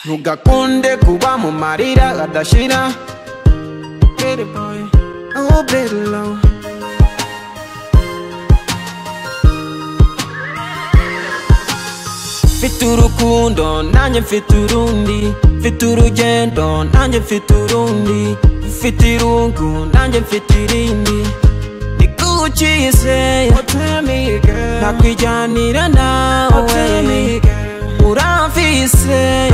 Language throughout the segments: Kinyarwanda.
ntugakunde kuba mu marira adashira Get it, boy. Oh, baby, love. mfite urukundo nanjye mfite urundi mfite urugendo nanjye mfite urundi mfite irungu nanjye mfite irindi nikukize nakwijyanira nawe uramfise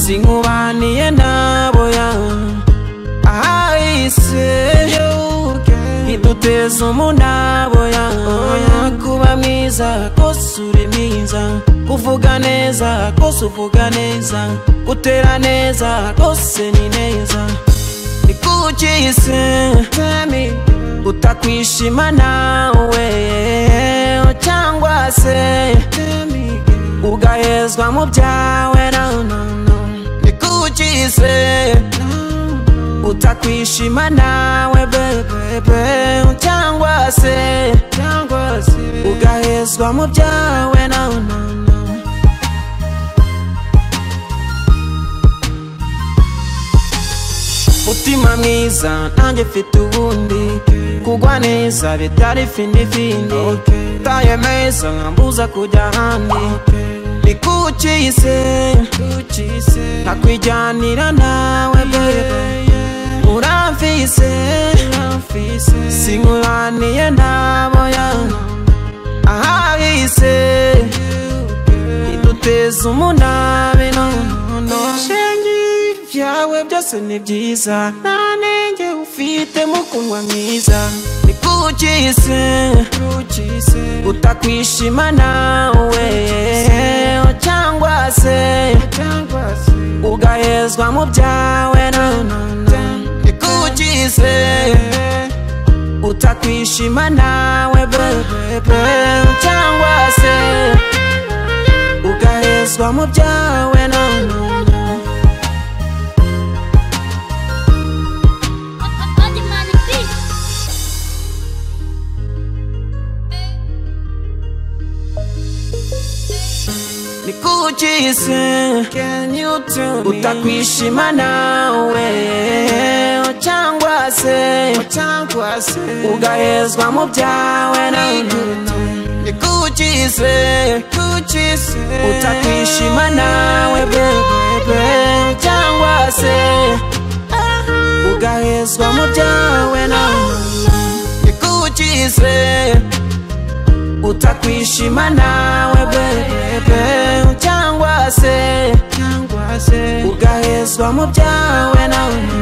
sinkubaniye naboya ahise ntiduteze umunaboya kuba mwiza kose uri mwiza kuvuga neza kose uvuga neza gutera neza kose ni neza nikukize utakwishima nawe cyangwa se ugahezwa mu byawe no, no, no. nikukize utakwishima nawe bebebe cyangwa se ugahezwa mu byawe no, no, no. mutima mwiza nanjye mfite ubundi kugwa neza bitari findifindi taye meza nkambuza kujya ahandi nikukize nakwijyanira nawe bebe uramfise sinkubaniye naboya ahahise iduteza umunabi nono shenge ibyawe byose ni byiza nta nenge ufite mukunwa mwiza nikukize utakwishima nawe cyangwa se ugahezwa mu byawe nono nikukize utakwishima nawe bebe cyangwa se ugahezwa mu byawe nono nikukize utakwishima nawe cyangwa se ugahezwa mu byawe nono nikukize utakwishima nawe bebebe cyangwa se ugahezwa mu byawe nono nikukize utakwishima nawe bebe cyangwa se ugahezwa mu byawe nawe